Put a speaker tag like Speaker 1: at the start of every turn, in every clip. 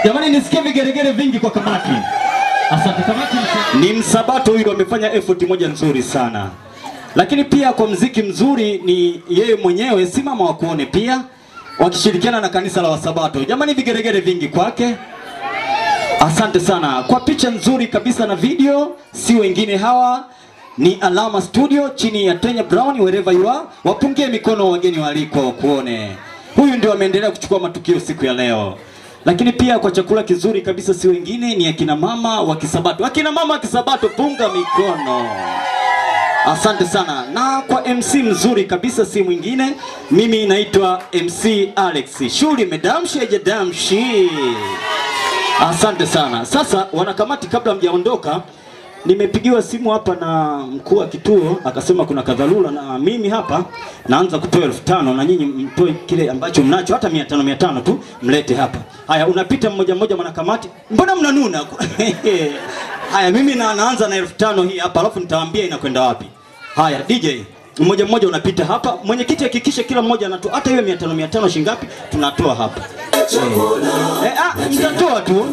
Speaker 1: Jamani, nisikie vigeregere vingi kwa kamati. Asante kamati. Ni msabato huyu amefanya effort moja nzuri sana, lakini pia kwa mziki mzuri ni yeye mwenyewe, si mama wa kuone pia, wakishirikiana na kanisa la Wasabato. Jamani, vigeregere vingi kwake. Asante sana kwa picha nzuri kabisa na video, si wengine hawa ni Alama Studio chini ya Tenya Brown, wherever you are. Wapungie mikono wageni waliko kuone. Huyu ndio ameendelea kuchukua matukio siku ya leo. Lakini pia kwa chakula kizuri kabisa, si wengine ni akina mama wa Kisabato. Akina mama wa Kisabato, punga mikono. Asante sana. Na kwa MC mzuri kabisa si mwingine, mimi naitwa MC Alex. Shuli medamshi ajadamshi. Asante sana. Sasa wanakamati, kabla mjaondoka, nimepigiwa simu hapa na mkuu wa kituo akasema kuna kadhalula, na mimi hapa naanza kutoa elfu tano na nyinyi mtoe kile ambacho mnacho, hata mia tano mia tano tu mlete hapa. Haya, unapita mmoja mmoja, mwanakamati, mbona mnanuna? Haya, mimi na, naanza na elfu tano hii hapa, alafu nitawaambia inakwenda wapi. Haya, DJ mmoja mmoja unapita hapa. Mwenyekiti hakikisha kila mmoja anatoa hata hiyo 500 500 shilingi ngapi tunatoa hapa. Eh, ah, mtatoa tu.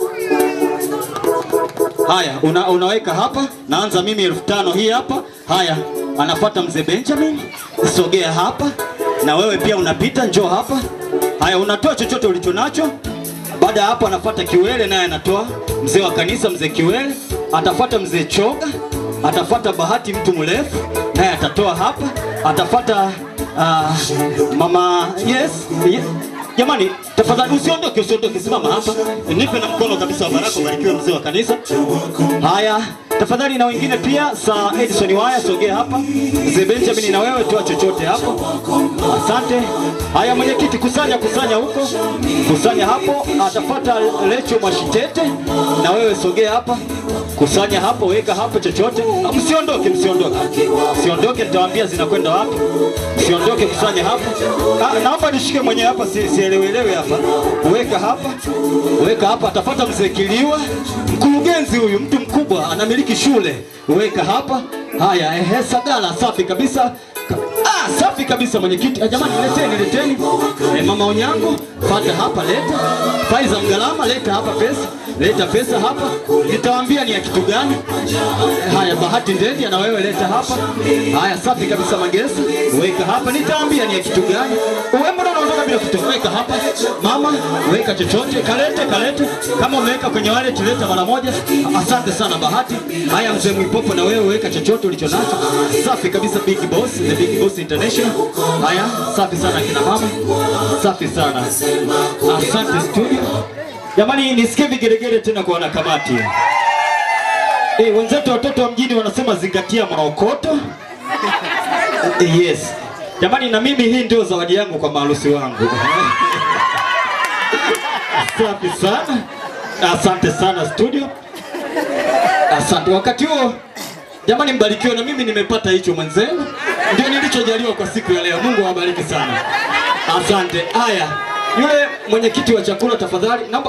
Speaker 1: Haya, una, unaweka hapa. Naanza mimi elfu tano hii hapa. Haya, anafuata mzee Benjamin. Sogea hapa. Na wewe pia unapita, njoo hapa. Haya, unatoa chochote ulicho nacho. Baada ya hapo anafuata Kiwele naye anatoa. Mzee wa kanisa mzee Kiwele, atafuata mzee Choga, atafuata Bahati mtu mrefu naye atatoa hapa. Atafuata uh, mama yes, yes. Jamani, tafadhali usiondoke, usiondoke, simama hapa, nipe na mkono kabisa wa baraka, ubarikiwe mzee wa kanisa. Haya, tafadhali na wengine pia, Sir Edison Waya, sogea hapa. Mzee Benjamin, na wewe toa chochote hapo. Asante. Haya, mwenyekiti, kusanya kusanya huko, kusanya hapo. Atafuata Lecho Mwashitete, na wewe sogea hapa, kusanya hapo, weka hapo chochote. Ah, Msiondoke, msiondoke, msiondoke, nitawaambia zinakwenda wapi. Msiondoke, kusanya hapo. Ah, naomba nishike mwenyewe hapa, si, sielewelewe hapa. Weka hapa, weka hapa. Atafuata mzee Kiliwa, mkurugenzi huyu, mtu mkubwa, anamiliki shule. Weka hapa. Haya, ehe, Sagala, safi kabisa. Ah, safi kabisa mwenyekiti. Ah, Jamani, leteni leteni. Eh, mama Onyango, fata hapa leta. Faiza Mgalama, leta hapa pesa. Leta pesa hapa. Nitawaambia ni ya kitu gani. Eh, Haya, Bahati Ndendi na wewe leta hapa. Haya, safi kabisa Magesa. Weka hapa. Nitawaambia ni ya kitu gani. Wewe mbona unaondoka bila kutoa? Weka hapa. Mama, weka chochote. Kalete, kalete. Kama umeweka kwenye wallet leta mara moja. Asante sana Bahati. Haya, mzee Mwipopo na wewe weka chochote ulicho nacho. Safi kabisa Big Boss, the Big Boss International. Haya, safi sana kina mama. Safi sana. Asante studio. Jamani, nisikie vigeregere tena kwa wanakamati. Eh, wenzetu watoto wa mjini wanasema zingatia maokoto. Eh, yes. Jamani, na mimi hii ndio zawadi yangu kwa maharusi wangu. Asante sana. Asante sana studio. Asante. Wakati huo jamani, mbarikiwe na mimi nimepata hicho mwenzenu, ndio nilichojaliwa kwa siku ya leo. Mungu awabariki sana. Asante. Haya, yule mwenyekiti wa chakula tafadhali, naomba